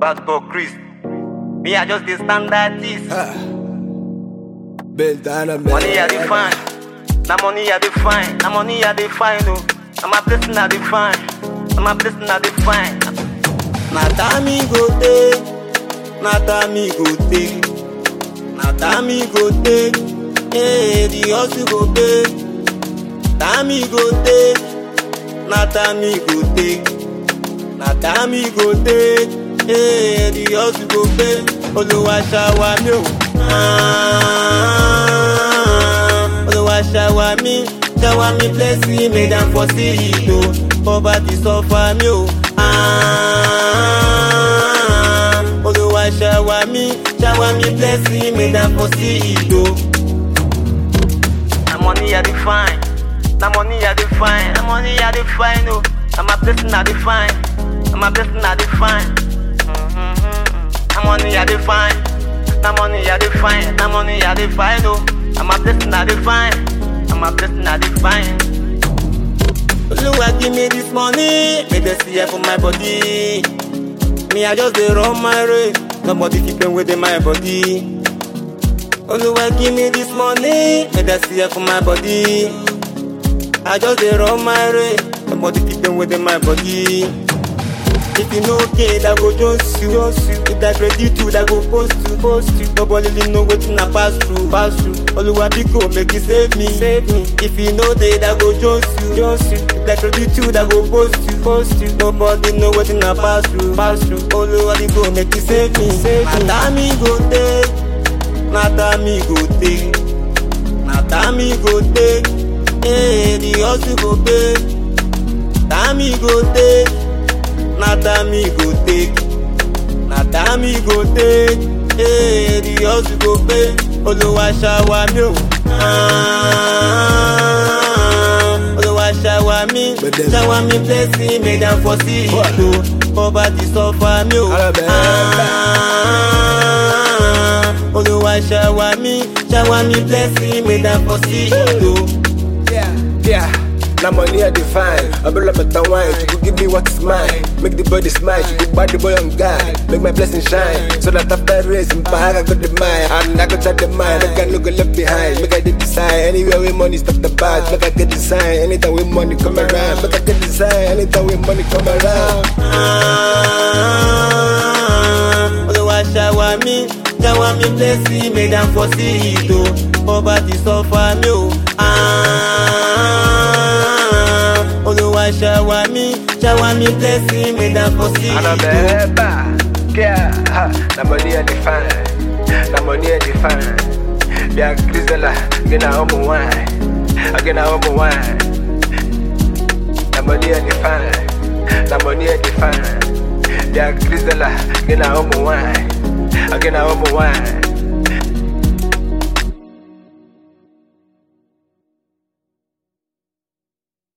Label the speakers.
Speaker 1: Pastor Chris. Me, I just dey stand like this.
Speaker 2: Bentana
Speaker 1: Money I dey find. Na money I dey find. Na money I dey find. Oh, na my blessing I dey find. Na my blessing I dey find.
Speaker 2: Na time me go take, na time me go take, na time me go take, hey, the hustle go pay. Time me go take, na time me go take, na time me go take, hey, the hustle go pay. Olúwa ṣàwà mí o, ah, Olúwa ṣàwà mí, ṣàwà mí blessing make dem for see it o, poverty suffer mí o. Ah, Olúwa ṣàwà mí, ṣàwà mí blessing make dem for see it o.
Speaker 1: Na money I dey find. Na money I dey find. Na money I dey find. Oh, na my blessing I dey find. Na my blessing I dey find. Na money I dey find. Na money I dey find. Na money I dey find. Oh, na my blessing I dey find. Na my blessing I dey find.
Speaker 2: Olúwa give me this money, make dem see here for my body. Me I just dey run my race, nobody fit pain within my body. Olúwa give me this money, make dem see here for my body. I just dey run my race, nobody fit pain within my body. If you no get, I go just you, just you. If that ready to, I go post you, post you. Nobody really know wetin I pass through, pass through. Oluwa biko make you save me, save me. If you know that, I go just you, just you. If that ready to, I go post you, post you. Nobody know wetin I pass through, pass through. Oluwa biko make you save me, save me. Na time me go take, na time me go take, na time me go take. Hey, the hustle go pay. Time me go take. na time me go take na time me go take hey, the hustle go pay olúwa ṣàwà mí o ah, olúwa ṣàwà mí ṣàwà mí blessing make dem for see it o poverty suffer mí o ah, olúwa ṣàwà mí ṣàwà mí blessing make dem for see it o.
Speaker 3: Yeah, yeah. Now money I define. I build up better wine. You could give me what is mine. Make the body smile. You could buy the boy on God. Make my blessing shine. So that after raising bag, I got the mind. And I got try the mind. I got no go left behind. Make I did design. Anywhere with money, stop the bad. Make I get design. Anytime with money come around. Make I get design. Anytime with money come around.
Speaker 2: Ah, Olúwa ṣàwà mí, ṣàwà mí blessing make dem for see it o, poverty suffer mí o. Ah, Olúwa ṣàwà mí, ṣàwà mí blessing make dem for see it o.
Speaker 3: Anabeba, yeah, ha, na money I define, na money I define. Bia Grisela, gina homo wine, agina homo wine. Na money I define, na money I define. Bia Grisela, gina homo wine, agina homo wine.